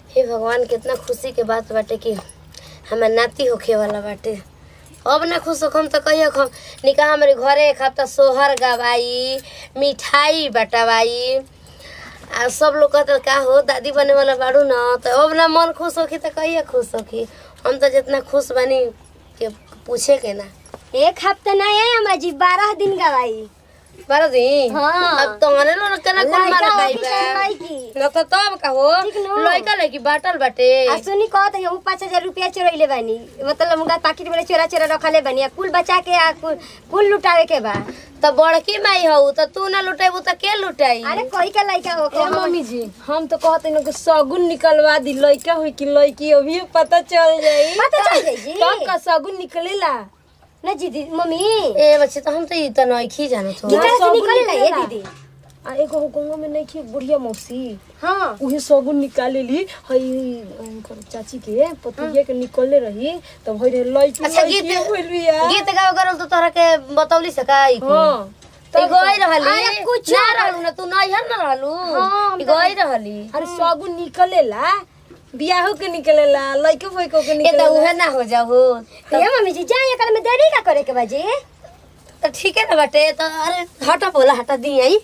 हे भगवान कितना खुशी के बात बाटे कि हमार नाती होखे वाला बाटे अब ना खुश होखम तो कहियो हम निकाह हमारे घरे एक हफ्ता सोहर गवाई मिठाई बटवाई आ सब लोग कहते का हो दादी बने वाला बाड़ू न तो अब ना मन खुश होखी तो कहिए खुश होखी हम तो जितना खुश बनी के पूछे के ना एक हफ्ता नहीं है हमार जी बारह दिन गवाई बारह दिन हाँ। अब तुम्हारे लोग केना कौन लड़का मारा होखी बा चाहे लड़की। न तो तब का हो ठीक न। लड़का लड़की बाटल बाटे आ सुनी कहत है पाँच हजार रुपया चोरैले बानी मतलब मुंगा पाकिट में चोरा चोरा रखले बानी आ कुल बचा के आ कुल कुल लुटावे के बा तो बड़की माई हो तो तू ना लुटेबू तो के लुटाई अरे कोई का लड़का हो ए मम्मी जी हम तो कहते न कि सगुन निकलवा दी लड़का हुई कि लड़की अभी पता चल जाई पता चल जाई जी तब का सगुन निकलेला ना जी दी मम्मी ए बच्चे तो हम तो ई तो नइखी जानत हो कितना से सगुन निकले ला ये निकलेला। दीदी आ एगो गंगा में नहीं खी बुढ़िया मौसी हाँ उहे सगुन निकाले ली हई उनकर चाची के पतिया के निकलले रही तब हई रे लड़की अच्छा लड़की गीत होइल बिया गीत गावे करल तो तोरा के बतौली सकाई हां तो गई रहली अरे कुछ ना रहलू ना तू नैहर ना रहलू हाँ, हम ई गई रहली अरे सगुन निकलेला बियाहो के निकलेला लड़के फइको के ए तो निकलेला उहे ना हो जाओ ये मम्मी जी जाए कल में देरी का करे के बा जी तो ठीक है ना बाटे तो अरे हटा बोला हटा दी आई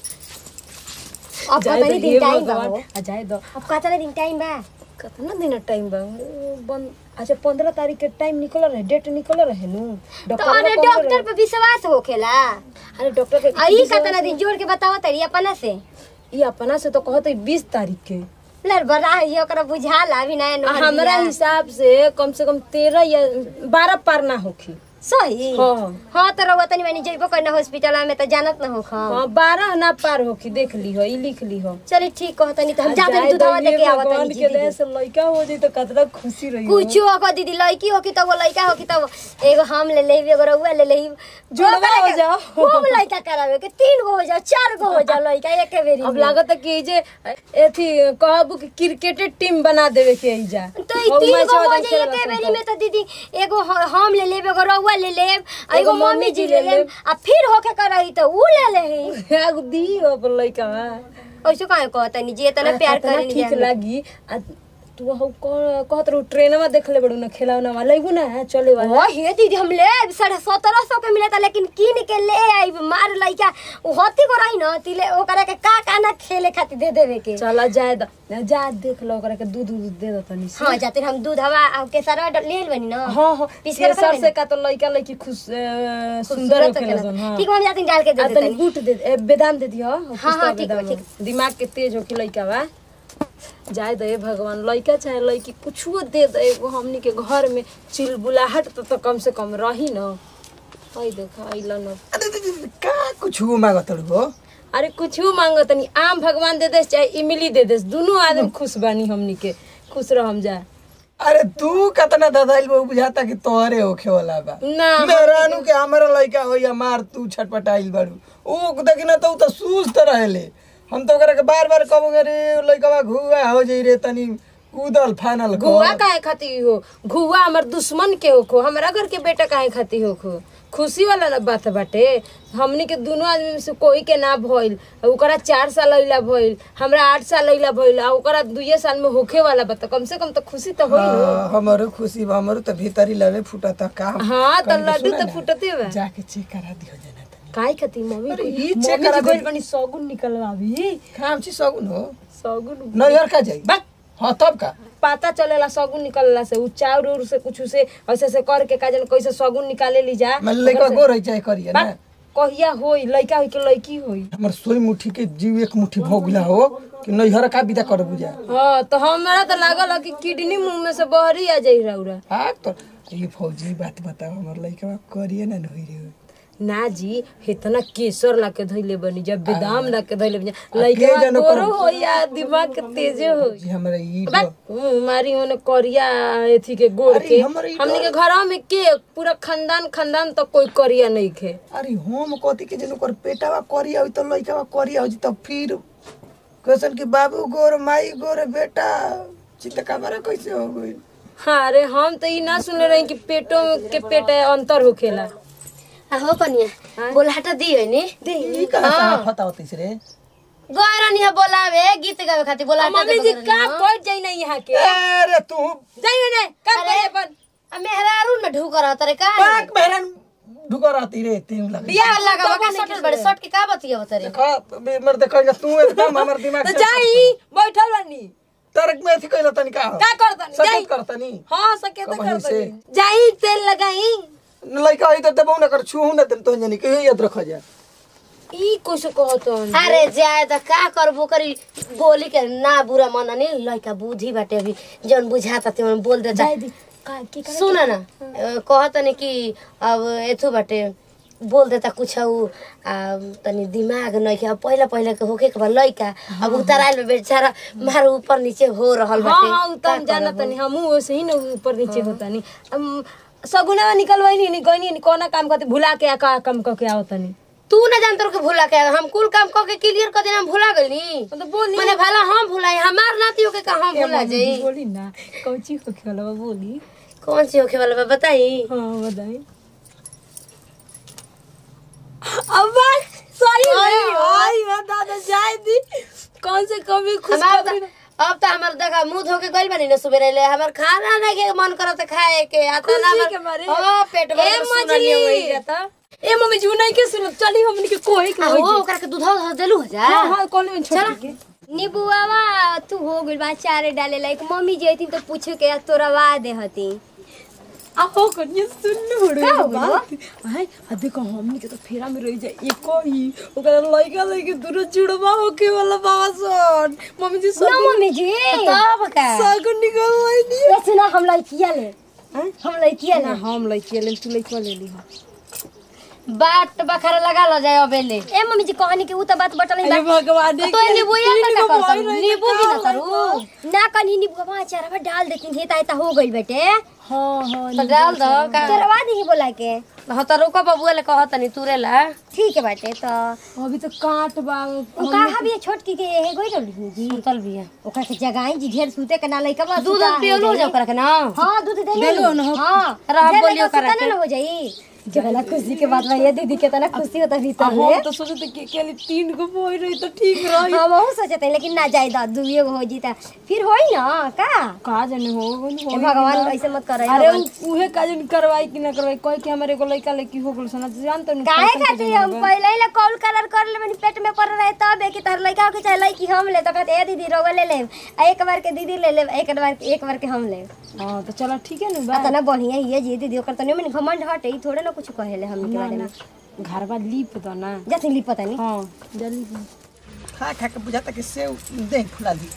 अब जाए पता दो, नहीं दिन ये टाइम बा भगवान। हो आ जाए दो अब कतना दिन टाइम बा कितना दिन टाइम बा ओ, बन अच्छा पंद्रह तारीख के टाइम निकल रहे डेट निकल रहे नु तो अरे डॉक्टर पे विश्वास होखेला अरे डॉक्टर के आई कतना दिन जोड़ के बताओ तरी अपना से ये अपना से तो कहते बीस तारीख के लड़ बड़ा ये ओकरा बुझाला अभी नया आ नोहर हमरा बिया। हिसाब से कम से कम तेरह या बारह पार ना होखी सही हाँ। हाँ तो रहुआ तनी मैंने जइबो करना हॉस्पिटल में तो जानत ना हो खा हाँ बारह ना पार होखी देख ली हो ई लिख ली हो चलिए ठीक कहो तनी तो हम आ जाते जाए दूधवा दो, दे के ये आवत भगवान तनी के जी दया से लड़का हो जाई तो कितना खुशी रही कुछ हो दीदी लड़की हो की तो वो लड़का हो की तो एगो हम ले लेब एगो रहुआ ले लेब जुड़वा हो जाओ। खूब लड़का करावे के तीन गो हो जाओ चार गो हो जाओ लड़का एक बेरी अब में। लागत है कि जे एथी कहबू कि क्रिकेट टीम बना देवे के एजा तो ई और तीन मैच गो हो वाला जाए खेलबा एक सब बेरी में तो दीदी एगो ह- हम ले लेब एगो रहुआ ले लेब आ एगो एगो मम्मी जी ले लेब आ फिर होके करही तो ऊ ले लेही एगो दी हो अपन लड़का ऐसे काहे कहतनी जी इतना प्यार कितना करेनी ठीक जाने। लागी आ तू हौ कह- कहत रहू ट्रेनमा देखले बड़ू ना खेलौना वाला लेगू ना चले वाला ओ हे दीदी हम ले साढ़े सत्रह सौ के मिला था लेकिन किन के ले आई मार लइका उ हती को रही न तिले ओकरा के का का ना खेले खातिर दे देवे के चला जाए द जा देख लो ओकरा के दूध दूध दे दो तनी से हाँ जाते हम दूध हवा आ के सारा ले बनी न हाँ हाँ पीस के केसर रखल से का तो लड़का लड़की खुश अ, सुंदर होखेला सन हाँ ठीक है, हम जाते डाल के दे आ देते तनी गुट दे ए, बेदाम दे दियो हाँ, हाँ, ठीक बा, बेदाम। ठीक। दिमाग के तेज होके लड़का बा जाए दे भगवान लड़का चाहे लड़की कुछो दे दे एगो हमनी के घर में चिलबुलाहट तो, तो कम से कम रही न हई देख अइला न अरे दे- दे- दे, का कुछ मांगत हो अरे कुछो मांगो तनी आम भगवान दे देस चाहे इमली दे देस दोनों आदमी खुश बानी हमनी के खुश रहम जा अरे तू कतना ददाइल बा बुझाता कि तोहरे होखे वाला बा ना मेहरानू के हमरा लइका हो या मार तू छटपटाइल बाड़ू ऊ देखी ना तो ऊ तो सुस्त रहेले हम तो ओकरा के बार बार कहबो रे लइका घुआ हो जाई रे तनी कूदल फानल कर। घुआ काहे खाती हो घुआ हमर दुश्मन के होखो हमरा घर के बेटा काहे खाती होखो खुशी वाला ना बात बाटे हमनी के दोनों आदमी में से कोई के ना भइल आ ओकरा चार साल अइला भइल हमरा आठ साल अइला भइल आ ओकरा दुइये साल में होखे वाला बा त कम से कम तो खुशी तो होई हो हाँ, हमरो खुशी बा हमरो तो भीतरी लड़े फूटता का हाँ तो कनी के लड्डू सुना तो ना, फुटते बा जाके चेक करा दियो जना तनी काहे खाती मम्मी अरे, कोई- ई चेक मम्मी करा जी दे। गइल बनी सगुन निकलवावी काम छी सगुन हो सगुन नैहर का जाई बा हाँ तब का पता चलेला सगुन निकलला से उ चाउर उर से कुछ से ऐसे ऐसे करके का जन कैसे सगुन निकाले ली जा मैं लइका गोर है चाहे करिए बा, ना कहिया होई लइका होई के लइकी होई हमर सोई मुट्ठी के जीव एक मुट्ठी भोगला हो कि नैहर का विदा कर बुझा हाँ तो हमरा तो लागल है कि किडनी मुंह में से बहरी आ जाई रौरा आ तो ये फौजी बात बताओ हमर लइका करिए ना नहीं रे ना जी इतना केसर ला के धइले बनी जब बादाम ला के धइले बनी के लइका जानो गोरो कौन- होई या दिमाग के तेजे होई जी हमरा ई बा, मुंह मारी होने करिया एथी के गोड़ अरे के हमर ई हमनी के घर में के पूरा खानदान खानदान तो कोई करिया नहीं खे अरे हम कथी के जनु कर पेटावा करिया होई तो लइकावा करिया हो जी तो फिर क्वेश्चन कि बाबू गोर माई गोर बेटा चित्त कमरा कैसे हो गई हाँ अरे हम तो ई ना सुनले रही कि पेटों के पेट अंतर होखेला आ हो कनिया बोला हटा दी है नी ई कहां से फता होती रे गौरनी है बोलावे गीत गावे खातिर बोला मम्मी जी का बैठ जाई ना यहाँ के अरे तू जाई ना काम अरे। करे अपन मेहरारू में ढूक रहा तरे का पाक बहरन ढुका रहती रे तीन लगे बियाह लगा का सटल बड़े सट के का बतिया तरे देखा बे- मर देखा जा तू एकदम हमर दिमाग तो से जाई बैठल बानी तरक में थी कहला तनी का का करतनी जाई सकत करतनी हाँ सके तो कब वहीं करतनी से? जाई तेल लगाई लइका आई तो देबो ना कर छूहू ना तन तो जानी के याद रख जा ई कुछ कहतो अरे जाए त का करबो करी बोली के ना बुरा मन नहीं लइका बुद्धि बाटे अभी जौन बुझाता त्यों बोल देता जाई दी का की करे सुन न कहत नहीं कि अब एथु बाटे बोल देता कुछ उ तनी दिमाग नहीं कि अब पहले पहले के होके के बा लइका अब उतराइल में बेचारा मार ऊपर नीचे हो रहल हाँ बाटे हाँ उतना जाना तनी हमू वैसे ही ना ऊपर नीचे होता नहीं हम सगुना निकलवाई नहीं गई नहीं कोना काम करते भुला के आ का काम करके आओ तनी तू ना जानत रहो कि भूला के हम कुल काम क के क्लियर कर देना हम भूला गइली तो बोली मने भला हम भुलाई हमार नातियों के का हम भुला जाई बोली ना कौची होके वाला बा बोली कौन सी होके वाला बा बताई हाँ बताई अब बात सही नहीं आई बता दे जाए दी कौन से कभी खुश हमार खबरी त- अब तो हमार देखा मुंह धो के गइल बानी ना सुबेरे ले हमार खाना नहीं के मन करत खाए के आता ना खुशी के मारे। ओ पेट भर ए के मछली सुनलिए वही जाता ए मम्मी जी नहीं के सुन चली हमनी के कोई के आ होई वो ओकरा के दूध धो देलू हो जा हां हां कौन में छोड़ के नीबुआवा तू हो गइल बा चारे डाले लाइक मम्मी जी अइतिन तो पूछे के तोरवा दे हती आ हो कनिया सुन लो का हो गइल बा? हाय आ देखो हमनी के तो फेरा में रह जाए एको ही ओकरा लइका लइके दूर जुड़वा होके वाला बाबा सन मम्मी जी ना सब मम्मी जी तब का सब निकल नहीं ये सुना हम लइकिया ले हम लइकिया ना ले हम लइके ले तू लइका ले ली बाट बखारा लगा लो जाए अबेले ए मम्मी जी कहनी के उ त बात बटल अरे भगवान तो नींबू या का करता नींबू भी ना करू ना कनी नीबुआ चारवा डाल देती थे ता हो गइल बेटे हाँ हाँ तो डाल दो का तोरवा दी बोला के हाँ तो रुको बबुआ ले कहत नहीं तुरे ला ठीक है बाटे तो अभी तो काट बा उ कहा भी छोटकी के हे गइल रहली जी सुतल भी है ओकरा के जगाई जी ढेर सूते के ना लइका बा दूध पियोलू जा ओकरा के ना हां दूध दे देलो न हो। हां रहा ढेर बोलियो लइका करा सुता ना हो जाई कितना खुशी के बात बा ये दीदी कितना खुशी होता भीतर हम में तो सोचे थे कि अकेले तीन को बोई रही तो ठीक रही हाँ वहू सोचे थे लेकिन ना जाए दा दुइये गो हो जीता फिर होई ना का का जाने हो ए भगवान ऐसे मत करे अरे उ- उहे का जन करवाई कि ना करवाई कोई के हमारे एगो लइका लइकी हो गेल सना जान तो नहीं काहे खातिर हम पहले ही कॉल कलर कर ले पेट में पड़ रहे तब है कि तार लइका के चाहे लइकी हम ले तो कहते ए दीदी रोवा ले ले आ एक बार के दीदी ले ले एक बार एक बार के हम ले हां तो चलो ठीक है ना तना बढ़िया ही है जी दीदी ओकर तने में घमंड हटे ई थोड़े ना कुछ कहेले हम के बारे में घर बा लीप दो ना जैसे ली पता नहीं हां जल्दी खा खा के बुझाता कि सेव दे फुला दी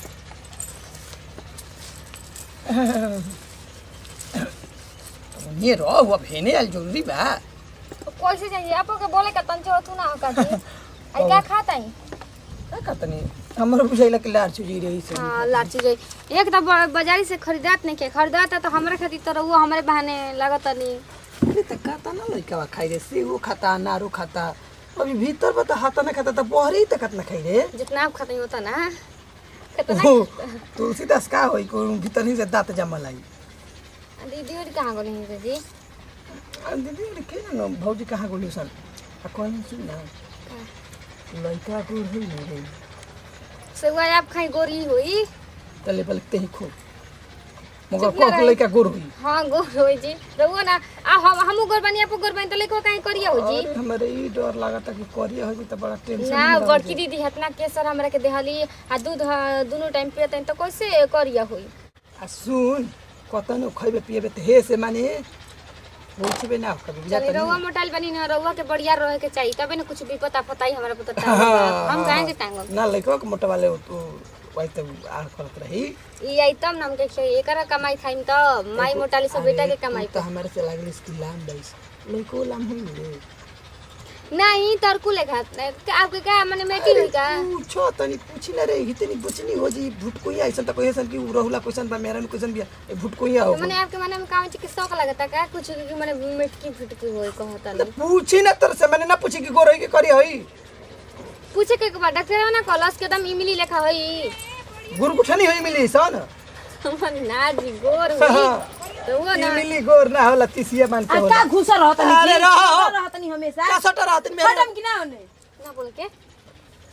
ये रो अब हेने आल जरूरी बा कैसे चाहिए आपको के बोले का तंचे हो तू ना होका जी आई का खाता है का कहतनी हमर बुझाइला कि लार चुजी रही से हाँ लाची जाई एक तो ब- बाजारी से खरीदात नहीं के खरीदात है तो हमरा खातिर तो रहुआ हमारे बहाने लगत नहीं अरे त खाता ना लइका खाई रे सेव खाता नारू खाता अभी भीतर बता हाथा ना खाता त बहरी त कतना खाई रे जितना आप खाते होता ना ओ, तुलसीदास का होई को भीतर ही से दांत जमल आई दीदी और कहाँ गई है जी आ, दीदी अरे के न भौजी कहाँ गोली सन आ कहनी सुन ना लइका गोर होई न रे से वो आप खाई गोरी हुई तले बलते ही खूब मगर को को लइका गोर होई हाँ गोर हुई जी रहुआ ना आ हम हमू गोर बनी आपको गोर बनी तो लेको कहीं करिया हो जी अरे हमरे ई डर लागता कि करिया हो त बड़ा टेंशन ना में रह बड़की जाई। दीदी हतना केसर हमरा के देहली आ दूध हाँ, दुनू टाइम पियते तो कैसे करिया हुई आ सुन कतनो खइबे पिएबे त हे से माने पूछबे ना कभी बुझा चली रहुआ मोटाइल बनी ना रहुआ के बढ़िया रहे के चाहिए तबे ना कुछ विपत आपत आई हमारा पता टांग हम काहे के टांगब ना लइका के मोटा वाले तो वही त आ करत रही ई आई तब नाम के खेई एकरा कमाई खाइम त माई मोटाली सब बेटा के कमाई तो हमारे से लागल इसकी लाम बैस लइको लाम होई न रे नहीं तरकू लेखा आपके क्या माने मेटी हुई का पूछो तनी पूछी ना रे इतनी बुचनी हो जी भुटकोई ऐसा त कोई सन की उ रहुला क्वेश्चन बा मेरा क्वेश्चन भी ए भुटकोई हो तो मैंने आपके माने में काम के शौक लगता का कुछ कि माने मिटकी फुटकी होई कहता नहीं पूछी ना तर से मैंने ना पूछी कि गोरई के करी होई पूछे के बाद डॉक्टर ना कॉलेज के दम इमली लेखा होई गुरु कुठनी होई मिली सन हमर ना जी गोर हुई तो वो ना मिली गोर ना होला तिसिया मान के का होला घुसा रहत नहीं अरे रहो। रहत नहीं हमेशा का सटर रात में खत्म कि ना होने ना बोल के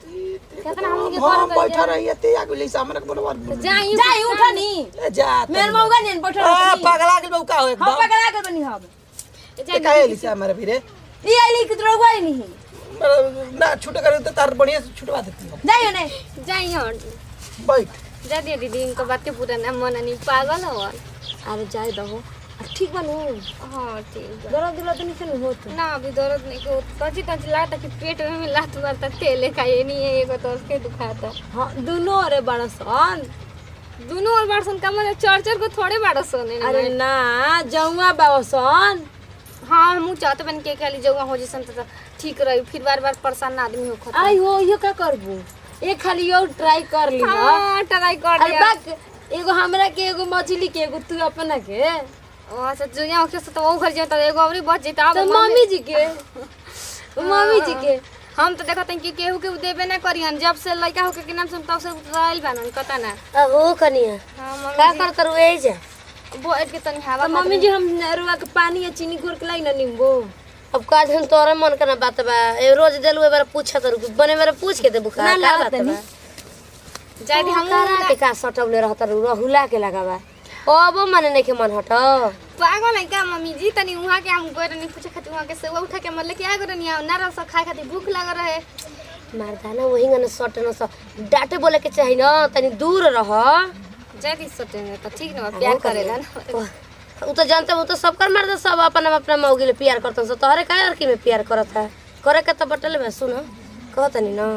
कितना हमनी के हम कर बैठा रही ते आगु ले हमरा के बरोबर जाई जाई उठनी ए जा मेर मौगा नेन बैठल आ रहतनी। पगला के का हो हम एकदम पकड़ा कर बनी हम ते काहे लिसा हमारे फिरे ई आइली कि तोरा गई नहीं ना छूट करे तो तार बढ़िया से छुटवा देती हम जाइयो ने जाई हट बैठ जा दिए दीदी इनका बात के पूरा ना मन नहीं पागल हो अरे जाई दहो ठीक बनू हाँ ठीक बा। दर्द दिला तो नहीं से होत ना अभी दर्द नहीं को तंची तंची लागता कि पेट में लात मारता तेले का ये नहीं है एगो तो उसके दुखाता हां दुनो रे बड़ा सन दोनों और बारसन का मतलब चार चार को थोड़े बारसन है अरे ना जौआ बाबा सन हाँ हम चाहते बन के खाली जगह हो जैसन तो ठीक रही फिर बार बार परेशान आदमी हो खता आई हो यो का करबू एक खाली और ट्राई कर ली ना हाँ ट्राई कर अरे दिया बाक एगो हमरा के एगो मछली के एगो तू अपना के अच्छा जो यहाँ के तो वो घर जाता एगो और बच जेता अब तो मम्मी जी के मम्मी जी के हम तो देखते हैं कि केहू के देबे ना करियन जब से लड़का होके के नाम सुन तब से उतराइल बानन कता ना अब हो कनिया हाँ का मम्मी करत रु ए जा जी बैठ के तनी हवा तो मम्मी जी हम रुआ के पानी या चीनी घोर के लाई ना नींबू अब का हम तोरा मन के ना बात बा ए रोज देलु ए बार पूछत रु बने बार पूछ के देबु का ना, का ना, बात तनी। बा जाय दी हम करा के का सटौले रहत रु रहुला के लगावा अब मने नहीं के मन हट पागल है का मम्मी जी तनी वहाँ के हम गोर नहीं पूछे खातिर वहाँ के सेवा उठा के मतलब क्या गोर नहीं ना रह खाए खातिर भूख लग रहे मर्दाना वही गने सट न स डाटे बोले के चाही न तनी दूर रह जाय दी सटेंगे तो ठीक ना प्यार करेला ना उ तो जानते हो तो सबकर मर्द सब अपन अपना मौगी ले प्यार करतन स तोहरे का लड़की में प्यार करत है करे के तो बटल बा सुन कहतनी न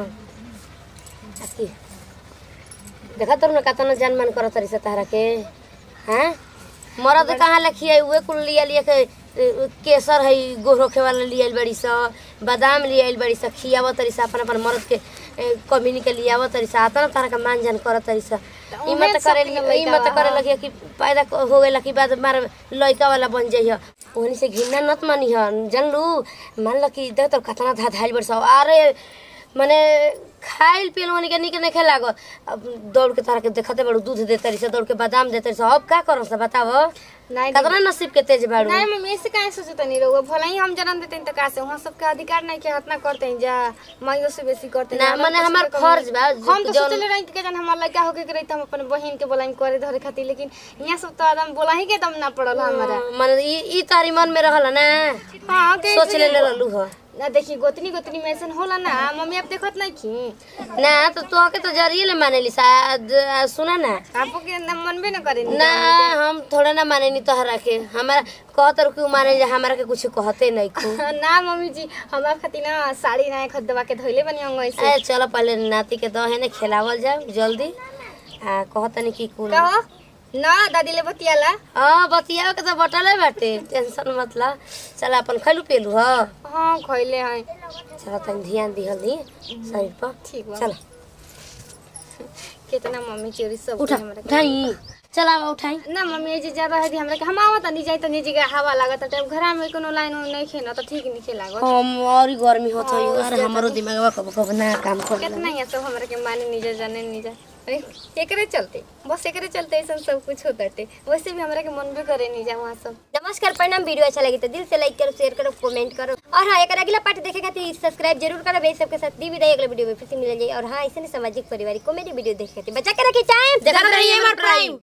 आती देखा तर न कतना जान मान करत रही से तहरा के हैं मरद कहाँ लखिया उहे कुल लिया लिया के ए, केसर है गोर होखे वाला लियाल बड़ी स बादाम लियाल बड़ी स खियावत तरी स अपन अपन मरद के ए, कमीनी के लियावत तरी स आता ना तारा का मान जान करत तरी स ई मत करे ई मत करे लगिया कि पैदा क- हो गइला कि बाद मार लइका वाला बन जाइह ओहनी से घिन्ना नत मानी ह जानलू मान ल कि देख तो कतना धा धाइल बड़ी स अरे माने खाइल पियल ओहनी के निक नहीं लागत अब दौड़ के तारा के देखते बड़ू दूध देते रही दौड़ के बादाम देते रही अब का करो से बताव नहीं कतना नसीब के तेज बाड़ू नहीं मम्मी ऐसे काहे सोचते नहीं रहो भला ही हम जन्म देते हैं तो का से वहाँ सबके अधिकार नहीं के हाथ ना करते हैं जा माइयों से बेसी करते हैं ना, हमरा मने कुछ हमार के कमी फर्ज नहीं। बा, हम तो जौन- सोचले रही कि जन हमार लड़का होके के रही तो हम अपन बहन के बोलाई करे धरे खातिर लेकिन यहाँ सब तो आदम बोला ही के दम ना पड़ल हमारा मन ई ई तारी मन में रहल ना हाँ के सोच ले ले रहलू ह ना देखी गोतनी गोतनी में ऐसा होला ना मम्मी आप देखत नहीं की ना तो तोहके तो जरिए ले मानेली शायद आ, सुना ना आपको के ना मन भी ना करे ना हम थोड़ा ना माने नी तोहरा के हमारा कहत रहो कि माने जे हमारा के कुछ कहते नहीं को ना मम्मी जी हमारा खातिर ना साड़ी ना खरीद दबा के धोइले बनी अंग ऐसे ए चलो पहले नाती के दहे ने खिलावल जाओ जल्दी आ कहत नहीं कि कुल कहो ना दादी ले बतियाला हाँ बतियाओ के तो बटले बाटे टेंशन मतलब चल अपन खैलू पेलू ह हाँ खइले हैं चलो तनी ध्यान दिहल दी शरीर पर ठीक बा चल कितना मम्मी चोरी सब उठा हमरा के- उठाई चल आवा उठाई ना मम्मी ये जे ज्यादा है हमरा के हम आवत नहीं जाई त निजी के हवा लागत त घर में कोनो लाइन उइन नहीं खेना त ठीक नहीं लागत हम और ही गर्मी होत है यार हमारो दिमागवा कब कब ना काम कर कितना ये सब हमरा के माने नहीं जा जाने नहीं जा अरे एकरे चलते बस एकरे चलते ऐसा सब कुछ होता है वैसे भी हमरा के मन भी करे नहीं जा वहाँ सब नमस्कार प्रणाम वीडियो अच्छा लगी तो दिल से लाइक करो शेयर करो कमेंट करो और हाँ एक अगला पार्ट देखे खातिर सब्सक्राइब जरूर करो भाई सबके साथ दी विदाई अगले वीडियो में फिर से मिल जाए और हाँ ऐसे नहीं सामाजिक पारिवारिक कॉमेडी वीडियो देखे खातिर बचा के रखी चाहे देखत रहिए हमार प्राइम